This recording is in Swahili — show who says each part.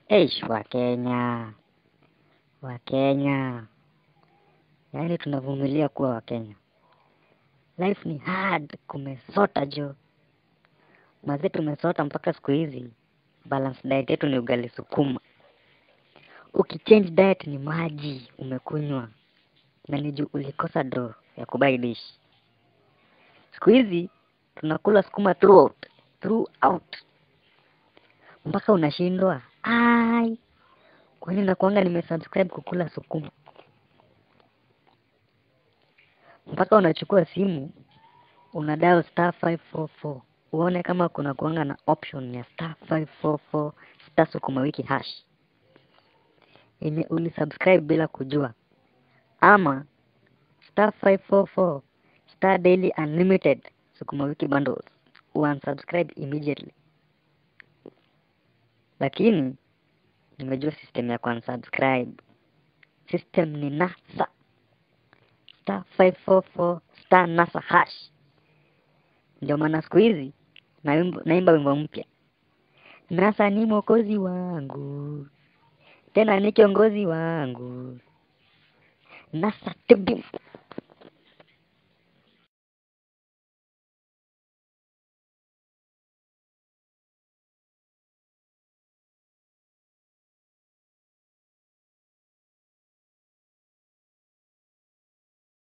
Speaker 1: Eish, Wakenya, Wakenya, yaani tunavumilia kuwa Wakenya. Life ni hard, kumesota jo mazee, tumesota mpaka siku hizi balance diet yetu ni ugali sukuma. Ukichange diet ni maji umekunywa, na ni juu ulikosa draw ya kubuy dish. Siku hizi tunakula sukuma throughout, throughout mpaka unashindwa ai, kwani nakuanga nimesubscribe kukula sukuma? Mpaka unachukua simu una dial star 544 uone kama kuna kuanga na option ya star 544 star sukuma wiki hash yenye ulisubscribe bila kujua, ama star 544 star daily unlimited sukuma wiki bundles unsubscribe immediately. Lakini nimejua system ya kuunsubscribe. System ni NASA star 544 star NASA hash. Ndio maana siku hizi naimba naimba wimbo mpya, NASA ni mwokozi wangu, tena ni kiongozi wangu, NASA tibifu